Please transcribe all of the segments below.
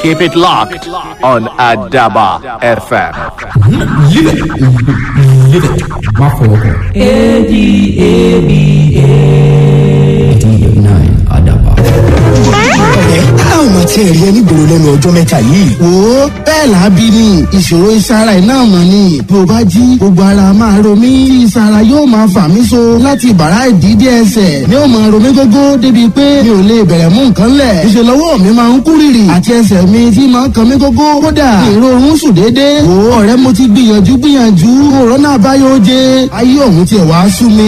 Keep it locked on Adaba FM. Live it. Live it. Má fọwọ́ kàn. ADABA. Adaba. ọ̀rẹ́ a ò máa tiẹ̀ rí ẹ nígboro lẹ́nu ọjọ́ mẹ́ta yìí. wo bẹ́ẹ̀ lábí ni ìṣòro ìsara iná mọ̀ ni bí o bá jí gbogbo ara máa ro mí tí ìsara yóò máa fà mí so láti bàrá ìdídé ẹsẹ̀ ni ó máa ro mí gógó débi pé mi ò lè bẹ̀rẹ̀ mú nǹkan lẹ̀ ìṣe lọ́wọ́ mi máa ń kú rìrì àti ẹsẹ̀ mi tí máa ń kan mí gógó kódà ìrorun sùn déédéé wo ọ̀rẹ́ mo ti gbìyànjú gbìyànjú òrónà àbáyọ oje ayé òun tiẹ̀ wá sú mi.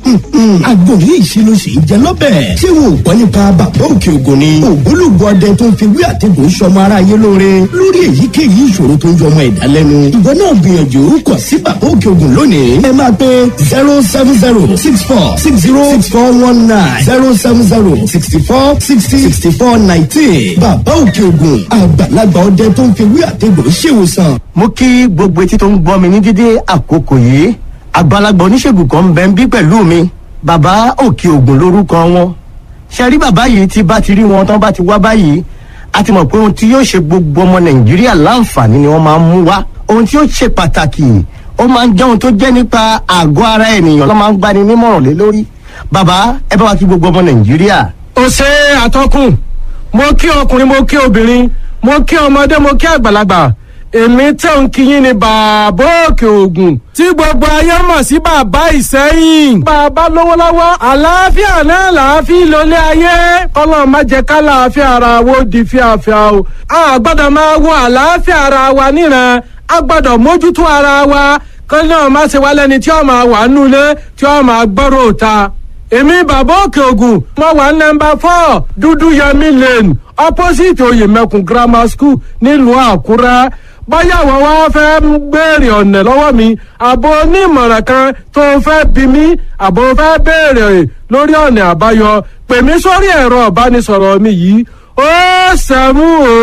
àgbo ní ìṣirò sì ń jẹ lọ́bẹ̀. ṣé wo ò gbọ́ nípa bàbá òkè ògùn ni. ògbólógbò ọdẹ tó ń fi wí àtẹ̀gùn sọmọ aráyé lóore. lórí èyíkéyìí ìṣòro tó ń jọmọ ẹ̀dá lẹ́nu. ìwọ náà gbìyànjú kàn sí bàbá òkè ògùn lónìí. ẹ máa pe zero seven zero six four six zero six four one nine zero seven zero sixty four sixty sixty four nineteen. bàbá òkè ògùn àgbàlagbà ọdẹ tó ń fi wí àtẹ̀gùn ṣèwòsàn. mo kí gbogbo etí tó ń gbọ́ mi ní dídé àkókò yìí àgbàlagbà oníṣègùn kan ń bẹ ń bí pẹ̀lú mi bàbá òkè ògùn lórúkọ wọn ṣe rí bàbá yìí tí bá ti rí wọn tán bá ti wá báyìí a ti mọ̀ pé ohun tí yóò ṣe gbogbo ọmọ nàìjíríà láǹfààní ni wọ́n máa ń mú wá ohun tí yóò ṣe pàtàkì ó máa ń jẹ́ ohun tó jẹ́ nípa àgọ́ ara ènìyàn ló máa ń gbani nímọ̀ràn lé lórí bàbá ẹ bá wa kí gbogbo ọmọ nàìjíríà. ó ṣe àtọkùn mo kí ọkùnrin mo kí obìnrin mo kí ọmọdé mo kí àgbàlagbà èmi tẹ̀ ń kíyìn ní bàbá òkè ògùn tí gbogbo ayé mọ̀ sí bàbá ìsẹ́yìn. bàbá lówó lọ́wọ́ àlàáfíà náà làáfíà lólé ayé kọ́lọ́ má jẹ́ ká làáfíà ara wo di fíafíà o. a gbọ́dọ̀ máa wo àlàáfíà ara wa níran a gbọ́dọ̀ mójútó ara wa kọ́lọ́ náà má ṣe wá lẹ́ni tí ó máa wà nulẹ̀ tí ó máa gbọ́rọ̀ òta èmi bàbá òkè ògùn mo wà nọmba four dúdú yẹmi lane opposite oyèmẹkùn grammar school nílùú àkúrẹ́ báyà wọ́n wá fẹ́ béèrè ọ̀nà lọ́wọ́ mi àbò onímọ̀ràn kan tó fẹ́ bí mi àbò fẹ́ béèrè lórí ọ̀nà àbáyọ pè mí sórí ẹ̀rọ ìbánisọ̀rọ̀ mi yìí ó sẹ́mú ó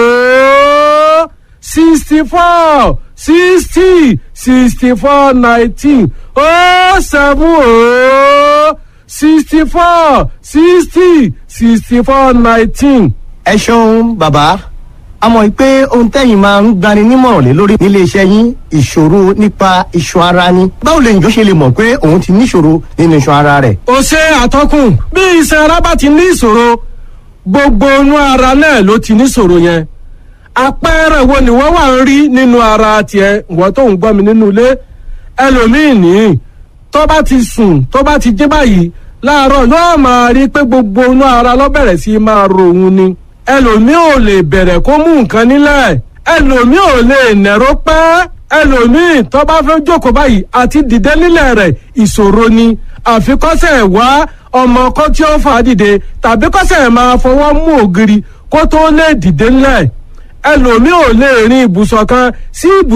sixty four sixty sixty four nineteen ó sẹ́mú ó sixty four sixty sixty four nineteen. ẹ ṣeun bàbá a mọ̀ pé ohun tẹ́yìn máa ń gbani nímọ̀ràn lé lórí nílé iṣẹ́ yín ìṣòro nípa iṣan ara ni báwo lè njọ́ ṣe lè mọ̀ pé òun ti níṣòro nínú iṣan ara rẹ̀. ó ṣe àtọkùn bí iṣan ara bá ti ní ìṣòro gbogbo inú ara náà ló ti níṣòro yẹn àpẹẹrẹ wo ni wọ́n wà ń rí nínú ara tiẹ̀ wọ́n tó ń gbọ́ mi nínú ilé ẹlòmíì nìyí tó bá ti sùn tó bá ti jí báyìí láàárọ̀ yóò máa rí pé gbogbo inú ara ló bẹ̀rẹ̀ sí máa ro òun ni ẹlòmíì ò lè bẹ̀rẹ̀ kó mú nǹkan nílẹ̀ ẹlòmíì ò lè nẹ̀rọ pẹ́ ẹlòmíì tó bá fẹ́ jókòó báyìí àti dìde nílẹ̀ rẹ̀ ìṣòro ni àfikọ́sẹ̀ wá ọmọ kan tí ó fà á dìde tàbí kọ́sẹ̀ máa fọwọ́ mú ògiri kó tó lè dìde nílẹ̀ ẹlòmíì ò lè rin ibùsọ̀ kan sí ibùsọ̀.